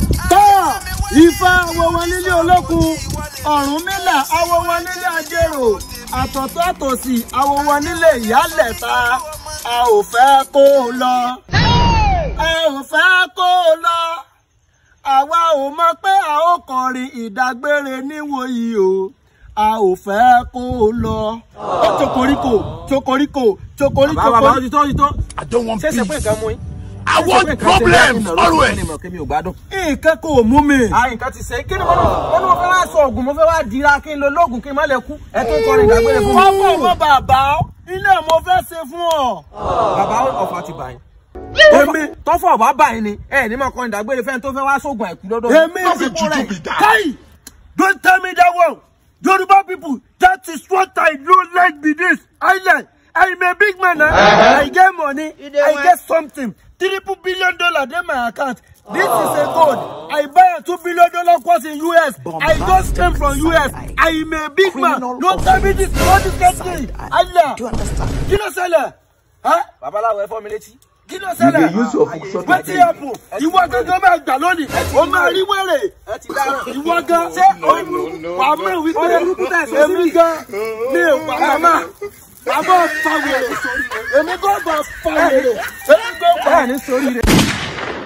tọ́ ifá awo wọn nílé olókun ọ̀rúnmìlà awo wọn nílé ajérò àtọ̀tọ̀ àtòsì awo wọn nílé ìyálẹ̀ta a ò fẹ́ kó o lọ a ò fẹ́ kó o lọ àwa ò mọ̀ pé a ó kọrin ìdágbére níwòyí o a ò fẹ́ kó o lọ. ó chokoríko chokoríko chokoríko. bàbá bàbá ó ti tó ó ti tó. I don't want ṣé ṣe pé peace. nǹkan mú yín. I want problems always. kémi ò gbádùn. nǹkan kò mú mi. a nǹkan ti ṣe kí ni mo mo ní mo fẹ́ wá sọ oògùn mo fẹ́ wá dira kí n lo lóògùn kí n má lè kú ẹ tó ń kọrin ìdágbére fún mi. wọ́n bọ̀ wọ́n bàbá ilé mo fẹ́ ṣe fún ọ. bàbá ọ̀fà ti bà yín. èmi tọ́fọ̀ ọ̀bá bà yín ni ẹ ní máa kọrin ìdágbére fẹ́ni tó fẹ́ wá sóògùn àìkú lọ́dọ̀ mi. èmi Not a juju be that. kai don't tell me that one yoruba people that is what i don't like be this island i'm a big man eh? i get money i get something triple billion dollar dey my account this is a gold i buy a two billion dollar course in us i just came from us i'm a big man don't tell me this all this kind thing allah kí ló ṣẹlẹ̀ Huh? babaláwo ẹ fọ́ mi létí. kí ló ṣẹlẹ̀ wetin happen ìwọ gangan máa gbà lónìí o máa rí wèrè ẹ ti dára. ìwọ gan ṣé wà á mọ̀ wípé èmi gan mi ò wà màmá àbọ̀ fa wèrè èmi gan bá fa wèrè èmi gan bá bẹ́ẹ̀ ni sórí rẹ̀.